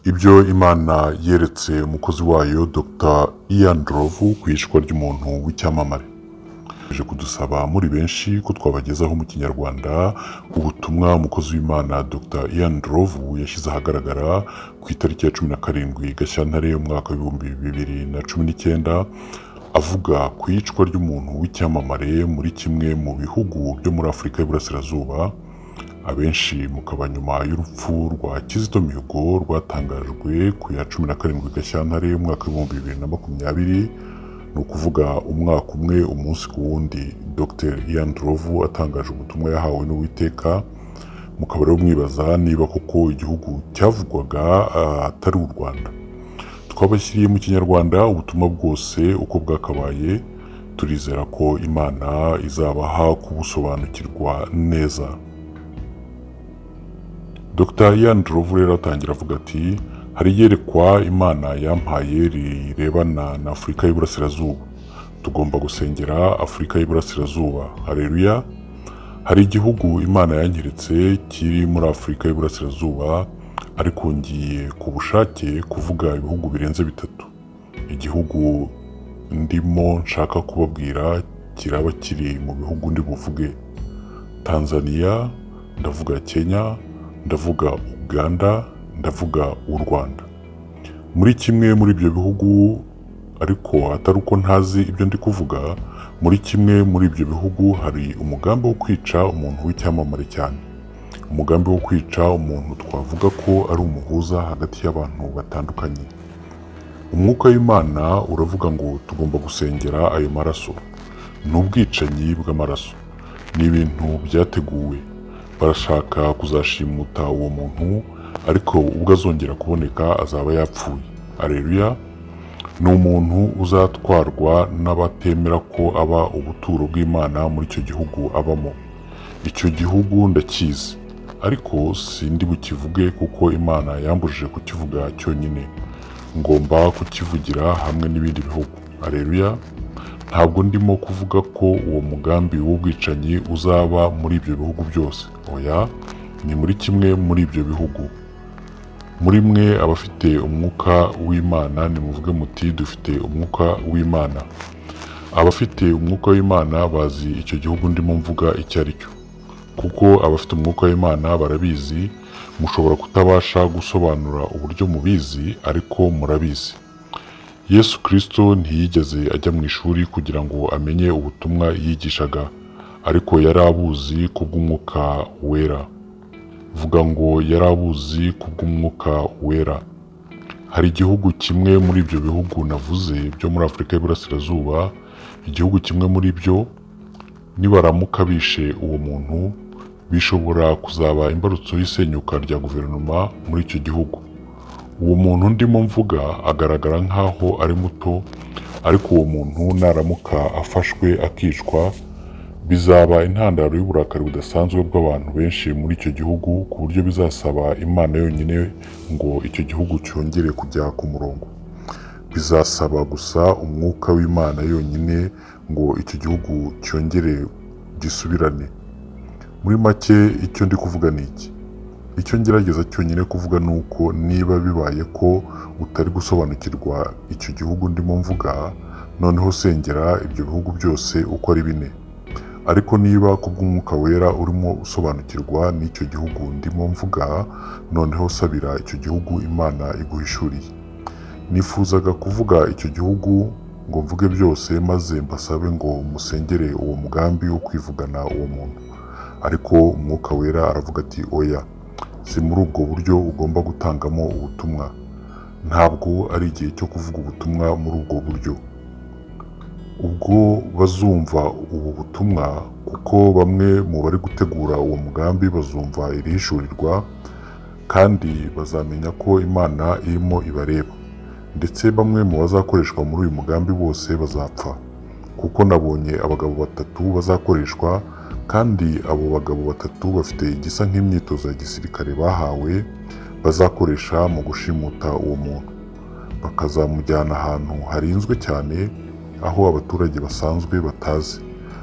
Ibyo Imana yeretse umukozi wayo Dr Ian Rovu ku iyicwa ry'umuntu w'icyamamare baje kudusaba muri benshi ko twabagezaho mu kinyarwanda ubutumwa umukozi w'Imana Dr Ian Rovu yashyize ahagaragara ku itariki ya cumi na karindwi Gashyantare umwaka w'ibihumbi bibiri na cumi n'icyenda avuga ku iyicwa ry'umuntu w'icyamamare muri kimwe mu bihugu byo muri Afurika y'Iburasirazuba abenshi mukaba nyuma y'urupfu rwa Kizito Mihigo rwatangajwe ku ya cumi na karindwi Gashyantare umwaka w'ibihumbi bibiri na makumyabiri ni ukuvuga umwaka umwe umunsi ku wundi Dr Ian Rovu atangaje ubutumwa yahawe n'Uwiteka mukaba rero mwibaza niba koko igihugu cyavugwaga ah, atari u Rwanda twabashyiriye mu kinyarwanda ubutumwa bwose uko bwakabaye turizera ko imana izabaha kubusobanukirwa neza dr ian Ndrovu rero atangira avuga ati hari iyerekwa imana yampaye rirebana na afurika y'uburasirazuba tugomba gusengera afurika y'uburasirazuba hareruya hari igihugu imana yanyeretse kiri muri afurika y'uburasirazuba ariko ngiye ku bushake kuvuga ibihugu birenze bitatu igihugu ndimo nshaka kubabwira kiraba kiri mu bihugu ndi buvuge tanzania ndavuga kenya ndavuga uganda ndavuga u rwanda muri kimwe muri ibyo bihugu ariko atari uko ntazi ibyo ndi kuvuga muri kimwe muri ibyo bihugu hari umugambi wo kwica umuntu w'icyamamare cyane umugambi wo kwica umuntu twavuga ko ari umuhuza hagati y'abantu batandukanye umwuka w'imana uravuga ngo tugomba gusengera ayo maraso ni ubwicanyi bw'amaraso ni ibintu byateguwe barashaka kuzashimuta uwo muntu ariko ubwo azongera kuboneka azaba yapfuye areruya ni umuntu uzatwarwa n'abatemera ko aba ubuturo bw'imana muri icyo gihugu abamo icyo gihugu ndakizi ariko sindi bukivuge kuko imana yambujije kukivuga cyonyine ngomba kukivugira hamwe n'ibindi bihugu areruya ntabwo ndimo kuvuga ko uwo mugambi w'ubwicanyi uzaba muri ibyo bihugu byose oya ni muri kimwe muri ibyo bihugu muri mwe abafite umwuka w'imana nimuvuge muti dufite umwuka w'imana abafite umwuka w'imana bazi icyo gihugu ndimo mvuga icyo ari cyo kuko abafite umwuka w'imana barabizi mushobora kutabasha gusobanura uburyo mubizi ariko murabizi yesu kirisito ntiyigeze ajya mu ishuri kugira ngo amenye ubutumwa yigishaga ariko yari abuzi kubw'umwuka wera vuga ngo yari abuzi kubw'umwuka wera hari igihugu kimwe muri ibyo bihugu navuze byo muri afurika y'uburasirazuba igihugu kimwe muri byo nibaramuka bishe uwo muntu bishobora kuzaba imbarutso y'isenyuka rya guverinoma muri icyo gihugu uwo muntu ndimo mvuga agaragara nk'aho ari muto ariko uwo muntu naramuka afashwe akicwa bizaba intandaro y'uburakari budasanzwe bw'abantu benshi muri icyo gihugu ku buryo bizasaba imana yonyine ngo icyo gihugu cyongere kujya ku murongo bizasaba gusa umwuka w'imana yonyine ngo icyo gihugu cyongere gisubirane muri make icyo ndi kuvuga ni iki icyo ngerageza cyonyine kuvuga ni uko niba bibaye ko utari gusobanukirwa icyo gihugu ndimo mvuga noneho sengera ibyo bihugu byose uko ari bine ariko niba kubw'umwuka wera urimo usobanukirwa n'icyo gihugu ndimo mvuga noneho sabira icyo gihugu imana iguhishuriye nifuzaga kuvuga icyo gihugu ngo mvuge byose maze mbasabe ngo musengere uwo mugambi wo kwivugana uwo muntu ariko umwuka wera aravuga ati oya si muri ubwo buryo ugomba gutangamo ubutumwa ntabwo ari igihe cyo kuvuga ubutumwa muri ubwo buryo ubwo bazumva ubu butumwa kuko bamwe mu bari gutegura uwo mugambi bazumva irihishurirwa kandi bazamenya ko imana irimo ibareba ndetse bamwe mu bazakoreshwa muri uyu mugambi bose bazapfa kuko nabonye abagabo batatu bazakoreshwa kandi abo bagabo batatu bafite igisa nk'imyitozo ya gisirikare bahawe bazakoresha mu gushimuta uwo muntu bakazamujyana ahantu harinzwe cyane aho abaturage basanzwe batazi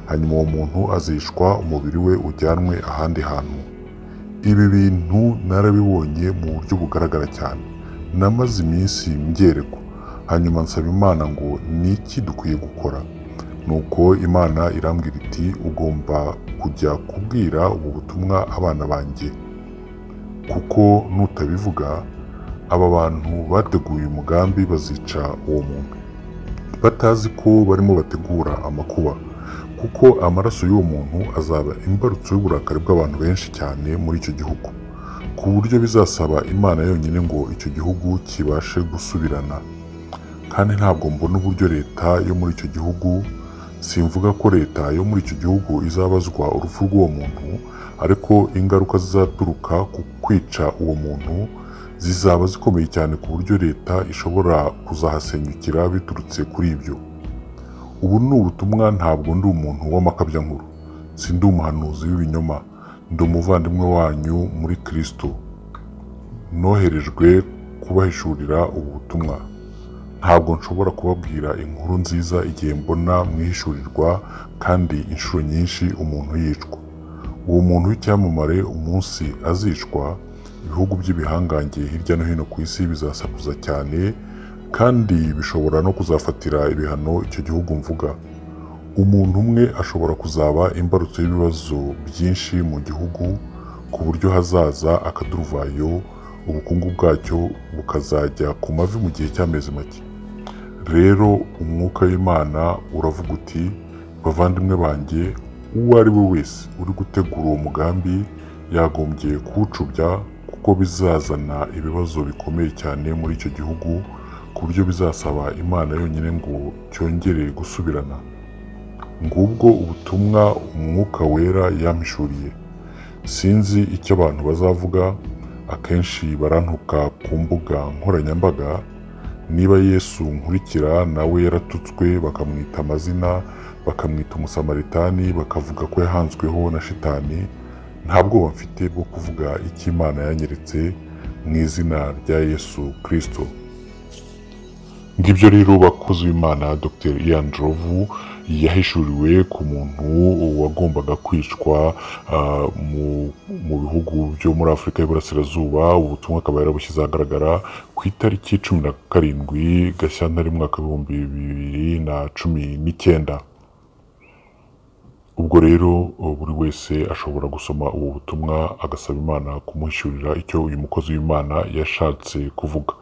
hanyuma uwo muntu azishwa umubiri we ujyanwe ahandi hantu ibi bintu narabibonye mu buryo bugaragara cyane namaze iminsi mbyerekwa hanyuma nsaba imana ngo ni iki dukwiye gukora nuko imana irambwira iti ugomba kujya kubwira ubu butumwa abana banjye kuko nutabivuga aba bantu bateguye umugambi bazica uwo muntu batazi ko barimo bategura amakuba kuko amaraso y'uwo muntu azaba imbarutso y'uburakari bw'abantu benshi cyane muri icyo gihugu ku buryo bizasaba imana yonyine ngo icyo gihugu kibashe gusubirana kandi ntabwo mbona uburyo leta yo muri icyo gihugu simvuga ko leta yo muri icyo gihugu izabazwa urupfu rw'uwo muntu ariko ingaruka zizaturuka ku kwica uwo muntu zizaba zikomeye cyane ku buryo leta ishobora kuzahasenyukira biturutse kuri ibyo ubu ni ubutumwa ntabwo ndi umuntu w'amakabyankuru si ndi umuhanuzi w'ibinyoma ndi umuvandimwe wanyu muri kirisito noherejwe kubahishurira ubu butumwa ntabwo nshobora kubabwira inkuru nziza igihe mbona mwihishurirwa kandi inshuro nyinshi umuntu yicwa uwo muntu w'icyamamare umunsi azicwa ibihugu by'ibihangange hirya no hino ku isi bizasakuza cyane kandi bishobora no kuzafatira ibihano icyo gihugu mvuga umuntu umwe ashobora kuzaba imbarutso y'ibibazo byinshi mu gihugu ku buryo hazaza akaduruvayo ubukungu bwacyo bukazajya ku mavi mu gihe cy'amezi make rero umwuka w'imana uravuga uti bavandimwe banjye uwo ari we wese uri gutegura uwo mugambi yagombye kuwucubya kuko bizazana ibibazo bikomeye cyane muri icyo gihugu ku buryo bizasaba imana yonyine ngo cyongere gusubirana ngubwo ubutumwa umwuka wera yampishuriye sinzi icyo abantu bazavuga akenshi barantuka ku mbuga nkoranyambaga niba yesu nkurikira nawe yaratutswe bakamwita amazina bakamwita umusamaritani bakavuga ko yahanzweho na shitani nta bwoba mfite bwo kuvuga icyo imana yanyeretse mu izina rya yesu kirisito ngibyo rero bakozi w'imana dr ian drovu yahishuriwe ku muntu wagombaga kwicwa ah, mu- mu bihugu byo muri afurika y'uburasirazuba ubutumwa akaba yarabushyize ahagaragara ku itariki cumi na karindwi gashyantare mwaka w'ibihumbi bibiri na cumi n'icyenda ubwo rero buri wese ashobora gusoma ubu butumwa agasaba imana kumuhishyurira icyo uyu mukozi w'imana yashatse kuvuga